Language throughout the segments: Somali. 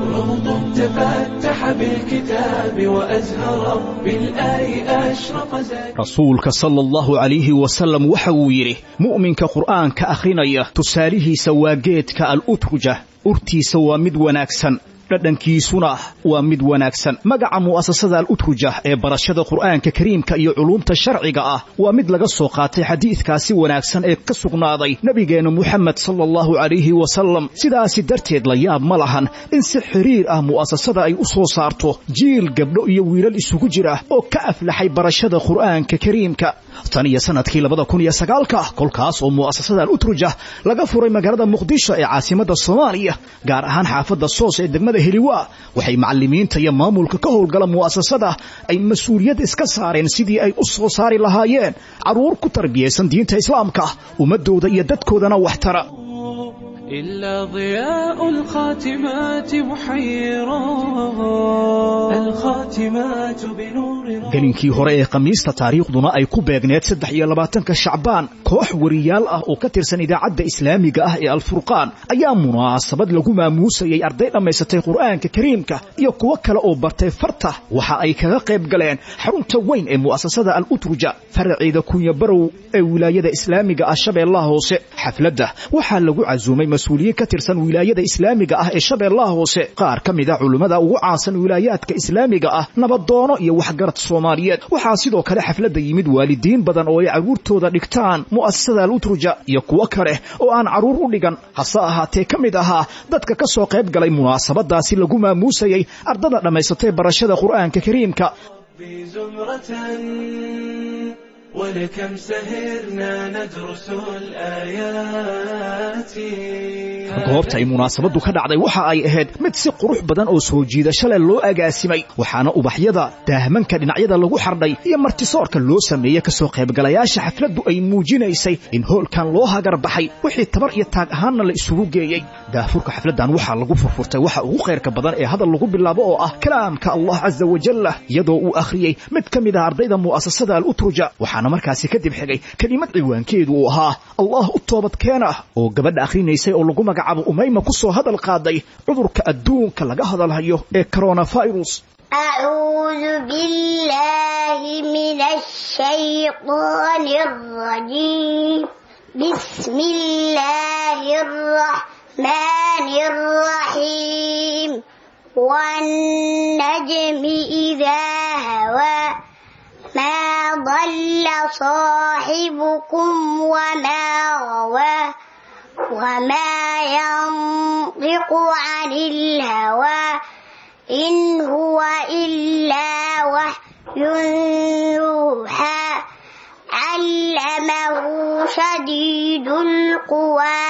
روض تفتح بالكتاب وأزهر بالآي أشرق زاد rasuulka sala allahu calayhi wasalam waxa uu yidhi mu'minka qur'aanka akhrinaya tusaalihiisa waa geedka al-utruja urtiisa waa mid wanaagsan dhadhankiisuna waa mid wanaagsan magaca mu'asasada al-utruja ee barashada qur'aanka kariimka iyo culuumta sharciga ah waa mid laga soo qaatay xadiidkaasi wanaagsan ee ka sugnaaday nebigeenna muxamed sala allahu calayhi wasalam sidaasi darteed la yaab ma lahan in si xiriir ah mu'asasada ay u soo saarto jiil gabdho iyo wiilal isugu jira oo ka aflaxay barashada qur'aanka kariimka tan iyo sanadkii labada kun iyo sagaalka kolkaas oo mu'asasada al-utruja laga furay magaalada muqdisho ee caasimadda soomaaliya gaar ahaan xaafadda soos ee degmada heliwa waxay macallimiinta iyo maamulka ka howlgala mu'asasada ay mas-uuliyad iska saareen sidii ay u soo saari lahaayeen carruur ku tarbiyaysan diinta islaamka ummadooda iyo dadkoodana waxtara إلا ضياء الخاتمات محيرا الخاتمات بنور gelinkii hore ee khamiista taariikhduna ay ku beegneed saddex iyo labaatanka shacbaan koox wariyaal ah oo ka tirsan idaacadda islaamiga ah ee alfurqaan ayaa munaasabad lagu maamuusayay arday dhammaysatay qur'aanka kariimka iyo kuwo kale oo bartay farta waxa ay kaga qayb galeen xarunta weyn ee mu'asasada al-utruja faraceeda kunya barow ee wilaayada islaamiga ah shabeellaha hoose xafladda waxaa lagu casuumay mas-uuliyiin ka tirsan wilaayada islaamiga ah ee shabeellaha hoose qaar ka mid a culummada ugu caansan wilaayaadka islaamiga ah nabadoono iyo waxgarad soomaaliyeed waxaa sidoo kale xafladda yimid waalidiin badan oo ay carruurtooda dhigtaan mu'asasada al-utruja iyo kuwo kale oo aan carruur u dhigan hase ahaatee ka mid ahaa dadka ka soo qayb galay munaasabadaasi lagu maamuusayay ardada dhammaysatay barashada qur'aanka kariimka بزمرة ولكم سهرنا ندرس الآيات goobta ay munaasabaddu ka dhacday waxa ay ahayd mid si qurux badan oo soo jiidasho leh loo agaasimay waxaana ubaxyada daahmanka dhinacyada lagu xardhay iyo martisoorka loo sameeyey kasoo qaybgalayaasha xafladdu ay muujinaysay in hoolkan loo hagar baxay wixii tabar iyo taag ahaanna la isugu geeyey daafurka xafladdan waxaa lagu furfurtay waxa ugu khayrka badan ee hadal lagu bilaabo oo ah kalaamka allah casa wajalla iyadoo uu akhriyey mid ka mid ah ardayda mu'asasada al-utruja waxaana markaasi kadib xigay kelimad ciwaankeedu uu ahaa allah u toobadkeena oo gabadha akhrinaysay oo lagu magacaabo umayma ku soo hadal qaaday cudurka adduunka laga hadalhayo ee coronavirus أعوذ بالله من الشيطان الرجيم بسم الله الرحمن الرحيم والنجم إذا هوى ما ضل صاحبكم وما غوى وما ينطق عن الهوى إن هو إلا وحي يوحى علمه شديد القوى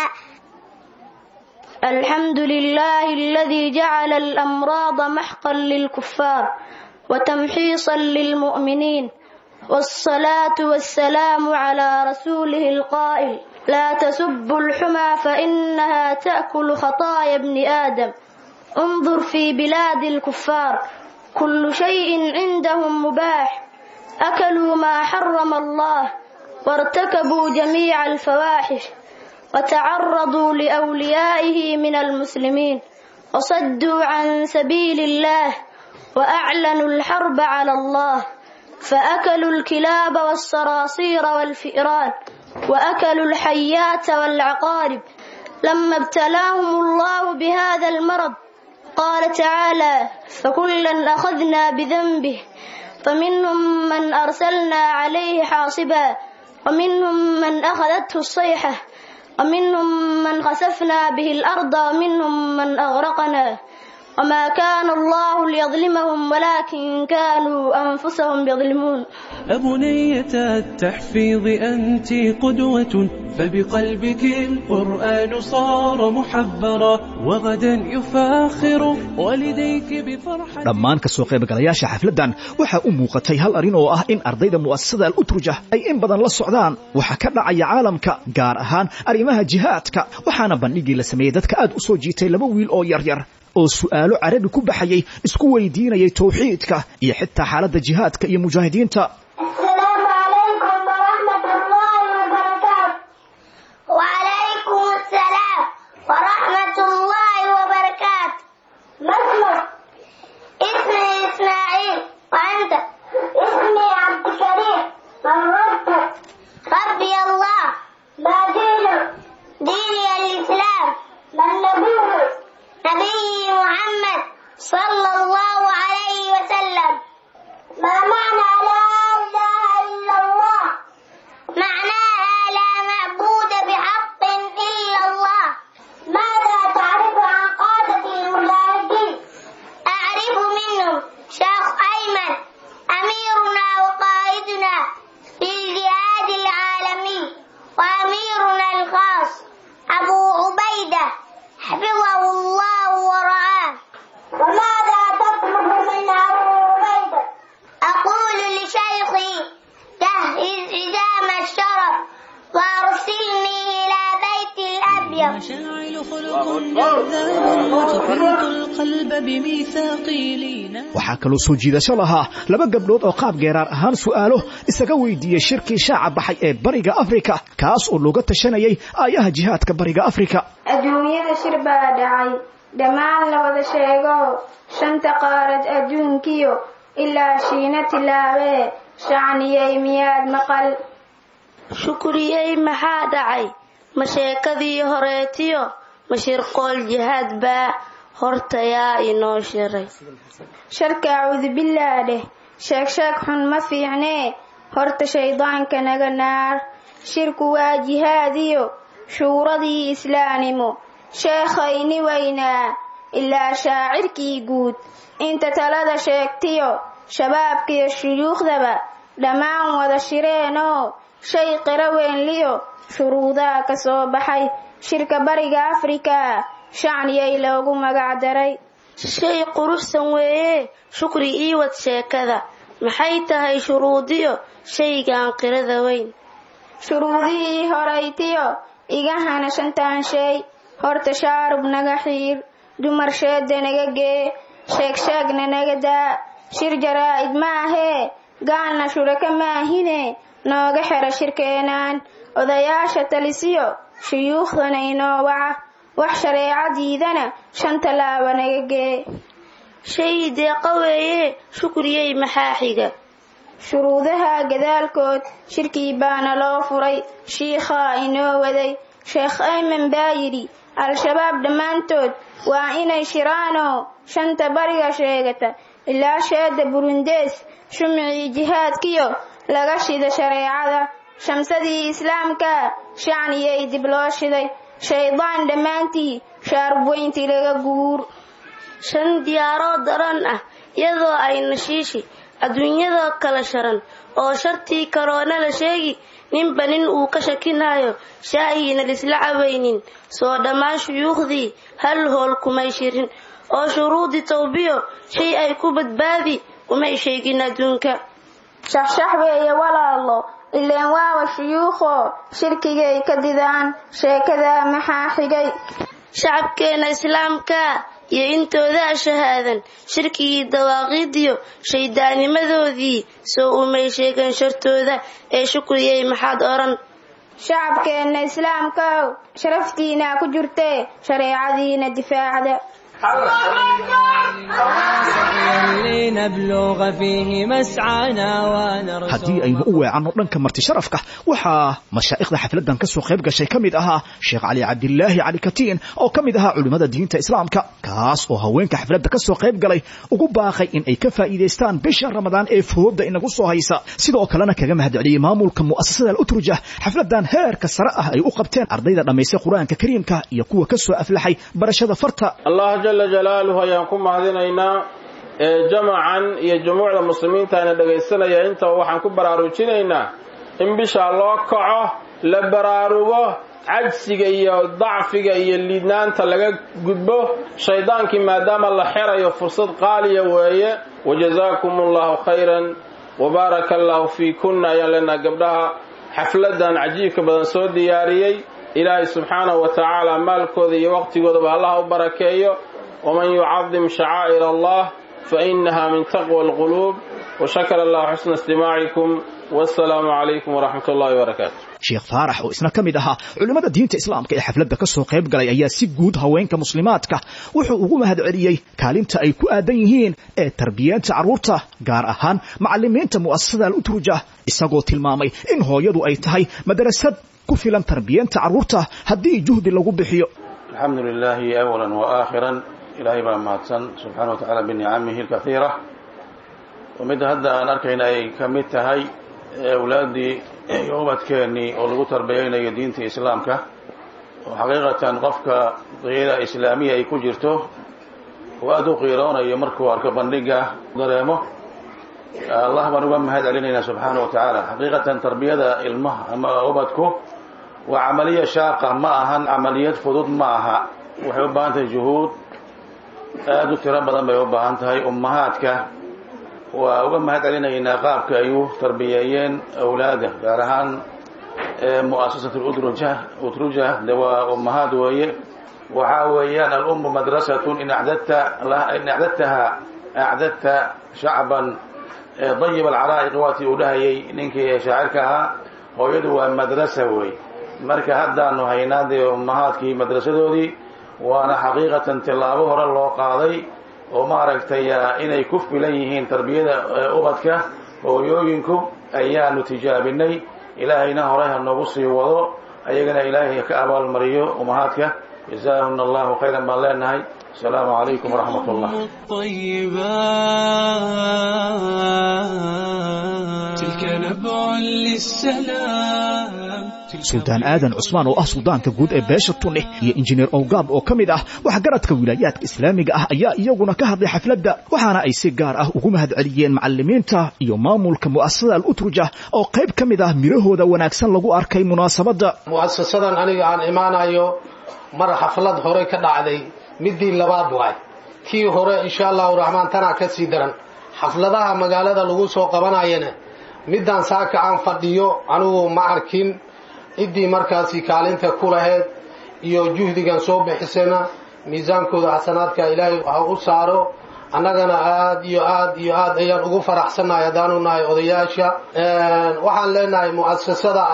الحمد لله الذي جعل الأمراض محقا للكفار وتمحيصا للمؤمنين والصلاة والسلام على رسوله القائل لا تسبوا الحمى فإنها تأكل خطايا ابن آدم انظر في بلاد الكفار كل شيء عندهم مباح أكلوا ما حرم الله وارتكبوا جميع الفواحش وتعرضوا لأوليائه من المسلمين وصدوا عن سبيل الله وأعلنوا الحرب على الله فأكلوا الكلاب والصراصير والفئران وأكلوا الحيات والعقارب لما ابتلاهم الله بهذا المرض قال تعالى فكلا أخذنا بذنبه فمنهم من أرسلنا عليه حاصبا ومنهم من أخذته الصيحة ومنهم من خسفنا به الأرض ومنهم من أغرقنا وما كان الله ليظلمهم ولكن كانوا أنفسهم يظلمون أبنية التحفيظ أنت قدوة فبقلبك القرآن صار محبرا وغدا يفاخر والديك بفرحة dhammaan ka soo qaybgalayaasha xafladdan waxaa u muuqatay hal arrin oo ah in ardayda mu'asasada al-utruja ay in badan la socdaan waxa ka dhacaya caalamka gaar ahaan arrimaha jihaadka waxaana bandhigii la sameeyey dadka aad u soo jiitay laba wiil oo yaryar oo su'aalo carabi ku baxayay isku weydiinayay tawxiidka iyo xitaa xaaladda jihaadka iyo mujaahidiinta السلام عليكم ورحمة الله وبركاته وعليكم السلام ورحمة الله وبركاته ما نبي محمد صلى الله عليه وسلم ما معنى لا إله إلا الله معناها لا معبود بحق إلا الله ماذا تعرف عن قادة المجاهدين أعرف منهم شيخ أيمن أميرنا وقائدنا في الجهاد العالمي وأميرنا الخاص أبو عبيدة حفظه الله ورعاه وماذا تطلب من أبو عبيدة أقول لشيخي جهز حزام الشرف وأرسلني إلى بيت الأبيض مشاعل خلق جذاب وتحرك القلب بميثاقي لينا waxaa kaloo soo jiidasho lahaa laba gabdhood oo qaab geeraar ahaan su'aalo isaga weydiiyey shirkii shaaca baxay ee bariga afrika kaas oo looga tashanayay aayaha jihaadka bariga afrika adduunyada shir baa dhacay dhammaan la wada sheego shanta qaarad adduunkiyo ilaa shiina tilaabee shacniyey miyaad maqal shukriyey maxaa dhacay ma sheekadii horeetiyo ma shirqool jihaad baa hortayaa inoo shiray sharka acuudubillah dheh sheeg sheeg xun ma fiicnee horta shaydaanka naga naar shirku waa jihaadiyo shuuradii islaanimo sheekhayni weynaa ilaa shaacirkii guud inta talada sheegtiyo shabaabkiyo shuyuukhdaba dhammaan wada shireenoo shay qiro weynliyo shuruudaha ka soo baxay shirka bariga afrika shacniyay loogu magac daray shay quruxsan weeye shukri ii wad sheekada maxay tahay shuruudiyo shaygan qirada weyn shuruudihii horaytiyo iga hana shantaan shay horta shaarub naga xiir dumar sheeda naga gee sheeg sheegna naga daa shir jaraa'id maahee gaalna shuraka maahine nooga xera shirkeenaan odayaasha talisiyo shuyuukhdana inoo waca wax shareecadiidana shan tallaaba naga gee shay deeqa weeye shukriyey maxaa xiga shuruudaha gadaalkood shirkii baana loo furay shiikhaa inoo waday sheekh ayman baa yidhi al-shabaab dhammaantood waa inay shiraanoo shanta bariga sheegata ilaa sheeda burundees shumicii jihaadkiyo laga shida shareecada shamsadii islaamka shacniyay dib loo shiday shaydaan dhammaantii shaarub weyntii laga guur shan diyaaroo daran ah iyadoo ay nashiishi adduunyadoo kala sharan oo shartii karoona la sheegi ninba nin uu ka shakinayo shaahiina lisla cabaynin soo dhammaan shuyuukhdii hal hool kumay shirin oo shuruudii tawbiyo shay ay ku badbaadi umay sheegin adduunka shaxshax weeye walaalo ileen waaba shuyuukhoo shirkigay ka didaan sheekadaa maxaa xigay shacabkeena islaamka iyo intoodaa shahaadan shirkigii dawaaqiidiyo shayddaanimadoodii soo umay sheegan shartooda ee shukriyey maxaad odhan shacabkeenna islaamkaow sharaftiinaa ku jirtee shareecadiina difaacda لنبلغ فيه مسعانا ونرسل haddii aynu u weecanno dhanka marti sharafka waxaa mashaa'ikhda xafladdan ka soo qayb gashay ka mid ahaa sheekh cali cabdilaahi cali katiin oo ka mid ahaa culimmada diinta islaamka kaas oo haweenka xafladda ka soo qayb galay ugu baaqay in ay ka faa'iidaystaan bisha ramadaan ee fooda inagu soo haysa sidoo kalena kaga mahadceliyey maamulka mu'asasada al-utruja xafladdan heerka sare ah ay u qabteen ardayda dhammaystay qur-aanka kariimka iyo kuwa ka soo aflaxay barashada farta allah jala jalaaluhu ayaan ku mahadinaynaa ee jamacan iyo jumuucda muslimiintaana dhegaysanaya intaba waxaan ku baraarujinaynaa in bishaa loo kaco la baraarugo cajsiga iyo dacfiga iyo liidnaanta laga gudbo shaydaankii maadaama la xerayo fursad qaaliya weeye wajazaakum allahu khayran wabaaraka allahu fiikunna ayaan leenaha gabdhaha xafladan cajiibka badan soo diyaariyey ilaahay subxaanahu wa tacaala maalkooda iyo waqtigoodaba allaha u barakeeyo waman yucadim shacaa'ir allah fainaha min taqwa alquluub washakara allahu xusna istimaacikum wassalaamu calaykum waraxmat ullahi wabarakaatu sheekh faarax oo isna ka mid ahaa culimmada diinta islaamka ee xafladda ka soo qayb galay ayaa si guud haweenka muslimaadka wuxuu ugu mahadceliyey kaalinta ay ku aadan yihiin ee tarbiyeenta carruurta gaar ahaan macallimiinta mu'asasada al-utruja isagoo tilmaamay in hooyadu ay tahay madrasad ku filan tarbiyeenta carruurta haddii juhdi lagu bixiyo alxamdu lilaahi awala waaakhira ilaahay baa mahadsan subxaana wa tacaala binicamihi alkahiira oo midda hadda aan arkayna ay ka mid tahay awlaaddii iyo ubadkeennii oo lagu tarbiyaynayo diinta islaamka oo xaqiiqatan qofka qiira islaamiya ay ku jirto oo aada u qiiroonayo markuu arko bandhiga dareemo allah baan uga mahad celinaynaa subxaana wa tacaala xaqiiqatan tarbiyada ilmaha ama ubadku waa camaliya shaaqa ma ahan camaliyad fudud ma aha waxay u baahan tahay juhuud aada u tiro badan bay u baahan tahay ummahaadka waa uga mahad celinaynaa qaabka ay u tarbiyeeyeen awlaada gaar ahaan mu'asasat udruja utruja de waa ummahaad weeye waxaa weeyaan alummu madrasatun in acdadta in acdadtaha acdadta shacban dayib alcaraa'iq waatii uu dhahayay ninkii shaacirka ahaa hooyadu waa madrasa wey marka haddaanu haynaa dee ummahaadkii madrasadoodii waana xaqiiqatan tillaabo hore loo qaaday oo maaragtay inay ku filan yihiin tarbiyada ubadka hooyooyinku ayaanu tijaabinay ilaahayna hore ha noogu sii wado ayagana ilaahay ka abaalmariyo ummahaadka jazaahuna allahu khayran baan leenahay asalaamu calaykum waraxmat ullah suldaan aadan cusmaan oo ah suldaanka guud ee beesha tuneh iyo injineer owgaab oo ka mid ah waxgaradka wilaayaadka islaamiga ah ayaa iyaguna ka hadlay xafladda waxaana ay si gaar ah ugu mahad celiyeen macalimiinta iyo maamulka mu'asasada alutruja oo qayb ka mid ah midhahooda wanaagsan lagu arkay munaasabadda mu'asasadan aniga aan imaanayo mar xaflad hore ka dhacday midii labaad waay tii hore insha allahu raxmaan tanaa ka sii daran xafladaha magaalada lagu soo qabanayana midaan saaka aan fadhiyo anigu ma arkin ciddii markaasi kaalinta ku laheyd iyo juhdigan soo bixisana miisaankooda xasanaadka ilaahay ha u saaro annagana aad iyo aad iyo aad ayaan ugu faraxsannahay haddaanu nahay odayaasha waxaan leenahay mu'asasada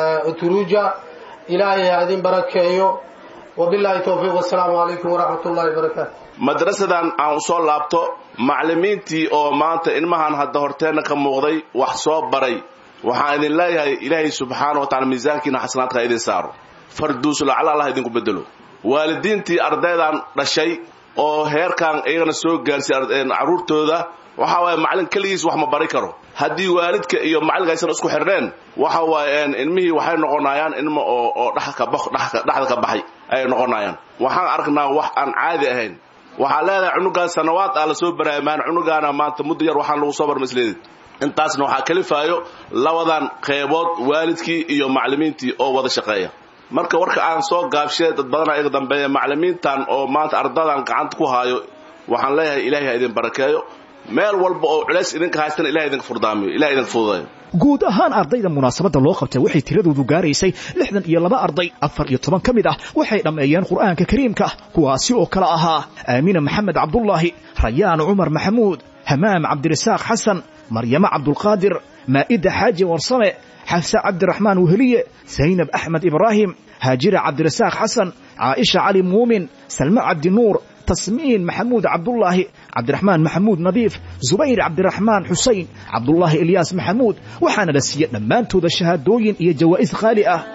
turuja ilaahay ha idin barakeeyo wabillahi towfiiq wasalaamu calaykum waraxmat ullahi wabarakaatu madrasadan aan usoo laabto macallimiintii oo maanta ilmahan hadda horteenna ka muuqday wax soo baray waxaan idin leeyahay ilaahay subxaana wa tacala miisaankiina xasanaadka idin saaro farduusu lacala allah idinku bedelo waalidiintii ardaydan dhashay oo heerkan iyagana soo gaarsiy carruurtooda waxa waaye macallin keligiis wax ma bari karo haddii waalidka iyo macallinka aysan isku xidhneen waxa waaye ilmihii waxay noqonayaan ilmo oo oo dhexda ka baxay ayay noqonayaan waxaan aragnaa wax aan caadi ahayn waxaa leedahay cunugaan sanawaad ah lasoo baraamaan cunugaana maanta muddo yar waxaan lagu soo barmasleedid intaasna waxaa kalifaayo labadan qeybood waalidkii iyo macallimiintii oo wada shaqeeya marka warka aan soo gaabshee dad badana iga dambeeya macallimiintan oo maanta ardadan gacanta ku haayo waxaan leeyahay ilahay ha idin barakeeyo meel walba oo culays idinka haystana ilahay idinka furdaamiyo ilahay idinka fududeeyo guud ahaan ardayda munaasabadda loo qabtay waxay tiradoodu gaaraysay lixdan iyo laba arday afar iyo toban ka mid ah waxay dhammeeyeen qur'aanka kariimka kuwaasi oo kale ahaa aamina maxamed cabdullaahi rayaan cumar maxamuud hamaam cabdirasaaq xasan maryamo cabdulqaadir maa'ida xaaji warsame xafse cabdiraxmaan weheliye zaynab axmed ibraahim haajira cabdirasaaq xasan caaisha cali muumin salme cabdinuur tasmiin maxamuud cabdullaahi cabdiraxmaan maxamuud nadiif zubayr cabdiraxmaan xusayn cabdullaahi ilyaas maxamuud waxaana la siiye dhammaantooda shahaadooyin iyo jawaa'is qaali ah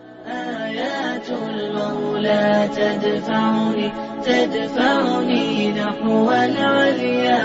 آيات المولى تدفعني تدفعني نحو العليا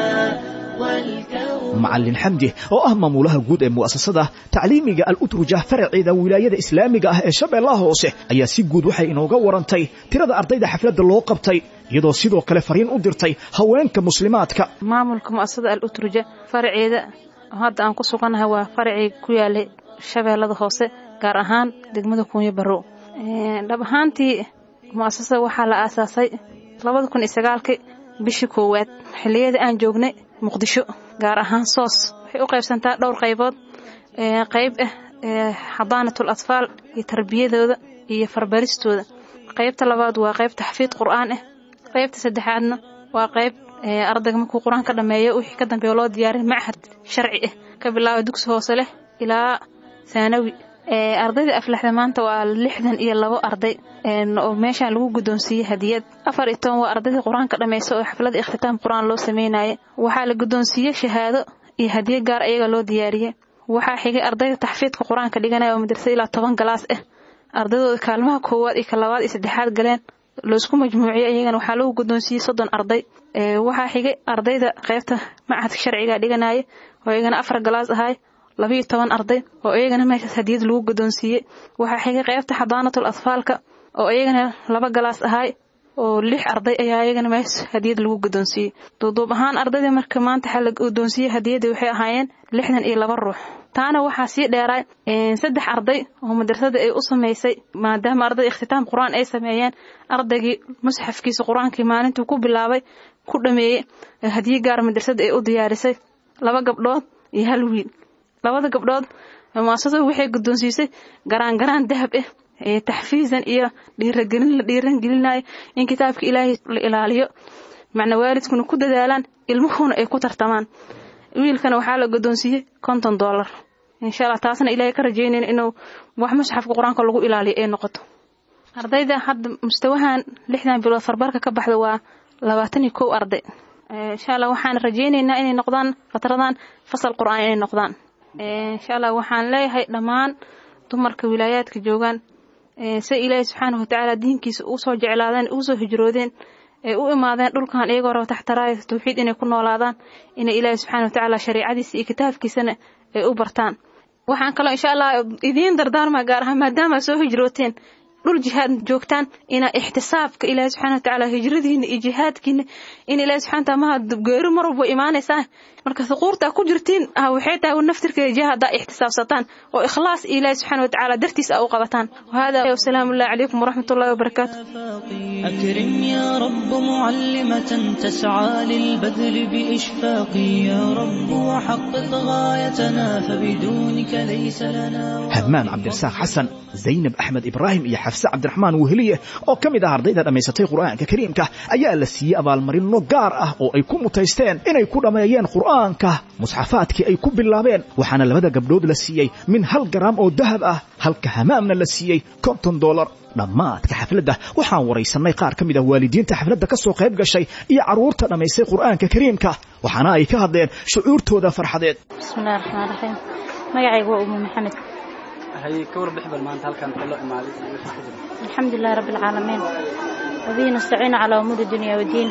والكون macallin xamdi oo ah maamulaha guud ee mu'asasada tacliimiga al-utruja faraceeda wilaayada islaamiga ah ee shabeellaha hoose ayaa si guud waxay inooga warantay tirada ardayda xafladda loo qabtay iyadoo sidoo kale fariin u dirtay haweenka muslimaadka maamulka mu'asasada al-utruja faraceeda hadda aan ku sugannahay waa faracii ku yaalay shabeellada hoose gaar ahaan degmada kuunyo barrow dhab ahaantii mu'asasada waxaa la aasaasay labada kun iyo sagaalkii bishii koowaad xilliyada aan joognay muqdisho gaar ahaan soos waxay u qaybsantaa dhowr qaybood qayb ah xadaanatul atfaal iyo tarbiyadooda iyo farbaristooda qaybta labaad waa qayb taxfiid qur'aan ah qaybta saddexaadna waa qayb ardayga markuu qur-aan ka dhameeyo wixii ka dambeeya loo diyaarin machad sharci ah ka bilaaba dugsi hoose leh ilaa thaanawi ardayda aflaxda maanta waa lixdan iyo labo arday oo meeshaan lagu guddoonsiiyey hadiyad afar iyo toban waa ardayda qur-aanka dhammaysa oo xafladda ikhtitaam qur-aan loo sameynaya waxaa la guddoonsiiyey shahaado iyo hadiyo gaar ayaga loo diyaariyey waxaa xigay ardayda taxfiidka qur-aanka dhiganaya oo madrasada ilaa toban galaas ah ardaydooda kaalmaha koowaad iyo ka labaad iyo saddexaad galeen laisku majmuuciyey iyagana waxaa lagu guddoonsiiyey soddon arday waxaa xigay ardayda qaybta macadka sharciga dhiganaya oo iyagana afar galaas ahay labiyo toban arday oo iyagana meeshaas hadiyad lagu guddoonsiiyey waxaa xigay qaybta xadaanatul atfaalka oo iyagana laba galaas ahay oo lix arday ayaa iyagana meesha hadiyad lagu guddoonsiiyey duuduub ahaan ardayda marka maanta waxaa la guddoonsiiyey hadiyadda waxay ahaayeen lixdan iyo laba ruux taana waxaa sii dheeraay saddex arday oo madrasada ay u samaysay maadaama arday ikhtitaam qur-aan ay sameeyeen ardaygii musxafkiisa qur-aankii maalintuu ku bilaabay ku dhameeyey hadiye gaar madrasada ay u diyaarisay laba gabdhood iyo hal wiil labada gabdhood muasasadu waxay guddoonsiisay garaan garaan dahab ah taxfiisan iyo dhiiragelin la dhiiran gelinayo in kitaabka ilaahay la ilaaliyo macna waalidkuna ku dadaalaan ilmuhuna ay ku tartamaan wiilkana waxaa la guddoonsiiyey konton dollar insha allah taasna ilaahay ka rajeynayna inuu wax musxafka qur-aanka lagu ilaaliyo ay noqoto ardayda hadda mustawahan lixdan bilood farbarka ka baxda waa labaatan iyo kow arday insha allah waxaan rajeynaynaa inay noqdaan fatradan fasal qur-aan inay noqdaan insha allah waxaan leeyahay dhammaan dumarka wilaayaadka joogaan si ilaahay subxaanahu watacaala diinkiisa usoo jeclaadeen usoo hijroodeen ay u imaadeen dhulkan iyagoo raba taxtaraaya tawxiid inay ku noolaadaan inay ilaahay subxaana watacaala shariicadiisa iyo kitaabkiisana ay u bartaan waxaan kaloo insha allah idiin dardaarmaa gaar ahaan maadaama soo hijrooteen dhul jihaad joogtaan inaa ixtisaabka ilaahay subxana watacaala hijradiina iyo jihaadkiina in ilaahay subxana wataala maha geeri mar walba imaanaysaa marka suquurta ku jirtiin waxay tahay naftirkeeda jihaada ixtisaabsataan oo ikhlaas ilaahay subxana watacaala dartiis a u qabataan wahada wasalaamu allahi calaykum waraxmat ullahi wabarakaatu أكرم يا رب معلمة تسعى للبذل بإشفاق يا رب وحقق غايتنا فبدونك ليس لنا hadmaan cabdirasaaq xasan zaynab axmed ibraahim iyo xafse cabdiraxmaan weheliye oo ka mid ah ardayda dhammaysatay qur'aanka kariimka ayaa la siiyey abaalmarinno gaar ah oo ay ku mutaysteen inay ku dhammeeyeen qur'aanka musxafaadkii ay ku bilaabeen waxaana labada gabdhood la siiyey min hal garaam oo dahab ah halka hamaamna la siiyey konton dolar dhammaadka xafladda waxaan waraysannay qaar ka mid ah waalidiinta xafladda ka soo qayb gashay iyo carruurta dhammaystay qur'aanka kariimka waxaana ay ka hadleen shucuurtooda farxadeed bismillahi raxmaan raxiim magacaygu waa umu maxamed haye ka warbix bal maanta halkan loo imaaday alxamdu lilahi rabbi alcaalamiin wabihi nastaciinu calaa umuuri dunya wadiin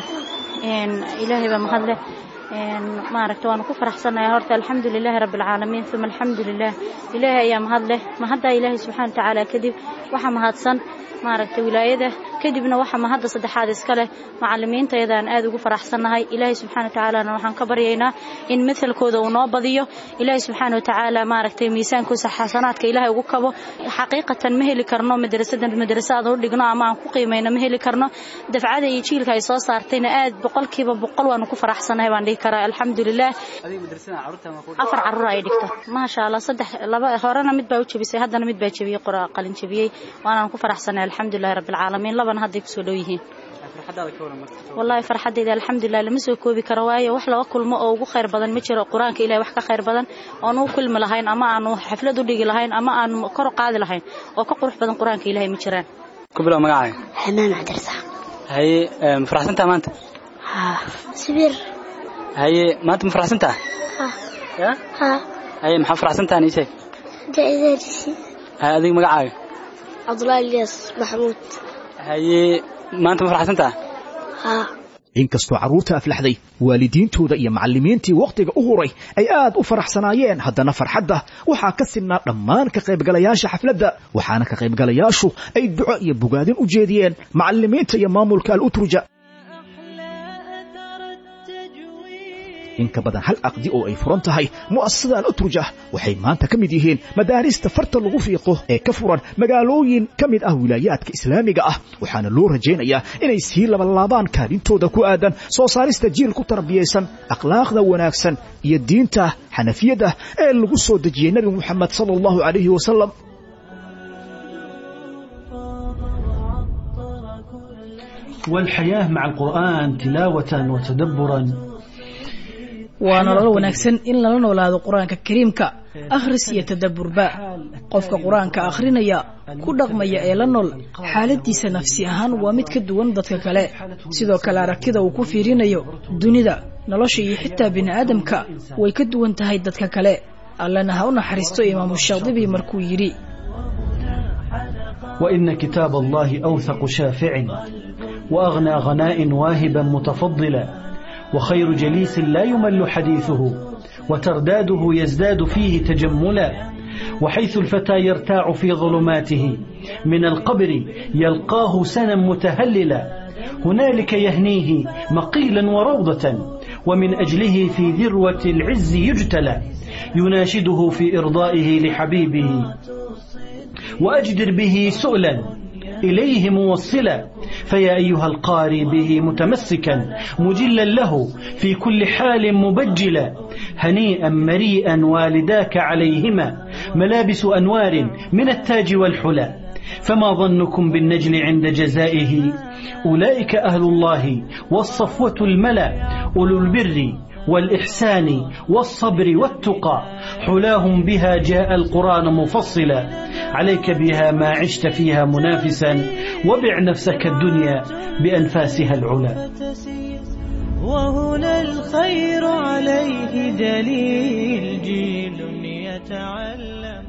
ilaahay baa mahadleh maaragta waanu ku faraxsanayaa horta alxamdu lilaahi rabbi alcaalamiin uma alxamdu lilah ilaahay ayaa mahad leh mahaddaa ilaahay subxana watacaala kadib waxa mahadsan maaragta wilaayada kadibna waxa mahadda saddexaad iska leh macalimiintayadaan aad ugu faraxsannahay ilaahay subxana watacaalana waxaan ka baryaynaa in mathalkooda uu noo badiyo ilaahay subxaana watacaala maaragtay miisaankiisa xasanaadka ilaahay ugu kabo xaqiiqatan ma heli karno madrasadan madrasa aan u dhigno ama aan ku qiimayno ma heli karno dafcada iyo jiilka ay soo saartayna aad boqolkiiba boqol waanu ku faraxsanahay baan dhihi karaa alxamdulilah afar carruur ay dhigto maasha allah saddex laba horena mid baa u jebisay haddana mid baa jebiyey qora qalin jebiyey waanaan ku faraxsanahay alxamdulilahi rabbi alcaalamiin labana hadday kusoo dhow yihiin wallaahi farxaddayda alxamdulilah lama soo koobi karo waayo wax laba kulmo oo ugu khayr badan ma jiro qur-aanka ilahay wax ka khayr badan oon u kulmi lahayn ama aanu xaflad u dhigi lahayn ama aanu kor u qaadi lahayn oo ka qurux badan qur-aanka ilahay ma jiraan ku bilow magacaaga xanaan cabdirasaaq haye ma faraxsantaha maanta haa sibir haye maanta ma faraxsantaha ya haa haye maxaa faraxsantaha ii sheeg jaa-idadiisi haye adiga magacaaga cabdullaahi ilyas maxamuud haye maanta ma faraxsantaha haa inkastoo carruurta aflaxday waalidiintooda iyo macallimiintii wakhtiga u huray ay aad u faraxsanaayeen haddana farxadda waxaa ka sidnaa dhammaan ka qaybgalayaasha xafladda waxaana ka qaybgalayaashu ay duco iyo bogaadin u jeediyeen macallimiinta iyo maamulka al-utruja in ka badan hal aqdi oo ay furan tahay mu'asasada al-utruja waxay maanta ka mid yihiin madaarista farta lagu fiiqo ee ka furan magaalooyin ka mid ah wilaayaadka islaamiga ah waxaana loo rajaynayaa inay sii labalaabaan kaalintooda ku aadan soo saarista jiil ku tarbiyaysan akhlaaqda wanaagsan iyo diinta xanafiyadda ee lagu soo dejiyey nebi moxamed sala allahu calayhi wasalam والحياة مع القرآن تلاوة وتدبرا waa nolol wanaagsan in lala noolaado qur-aanka kariimka akhris iyo tadabburba qofka qur-aanka akhrinaya ku dhaqmaya ee la nool xaaladiisa nafsi ahaan waa mid ka duwan dadka kale sidoo kale aragtida uu ku fiirinayo dunida nolosha iyo xitaa bini'aadamka way ka duwan tahay dadka kale allana ha u naxariisto imaamu shaadibi markuu yidhi وإن كتاب الله أوثق شافع وأغنى غناء واهبا متفضلا وخير جليس لا يمل حديثه وترداده يزداد فيه تجملا وحيث الفتى يرتاع في ظلماته من القبر يلقاه سنا متهللا هنالك يهنيه مقيلا وروضة ومن أجله في ذروة العز يجتلى يناشده في إرضائه لحبيبه وأجدر به سؤلا إليه موصلا فيا أيها القاري به متمسكا مجلا له في كل حال مبجلا هنيئا مريئا والداك عليهما ملابس أنوار من التاج والحلى فما ظنكم بالنجل عند جزائه أولئك أهل الله والصفوة الملا أولو البر والإحسان والصبر والتقى حلاهم بها جاء القرآن مفصلا عليك بها ما عشت فيها منافسا وبع نفسك الدنيا بأنفاسها العلا وهنا الخير عليه دليل جيل يتعلم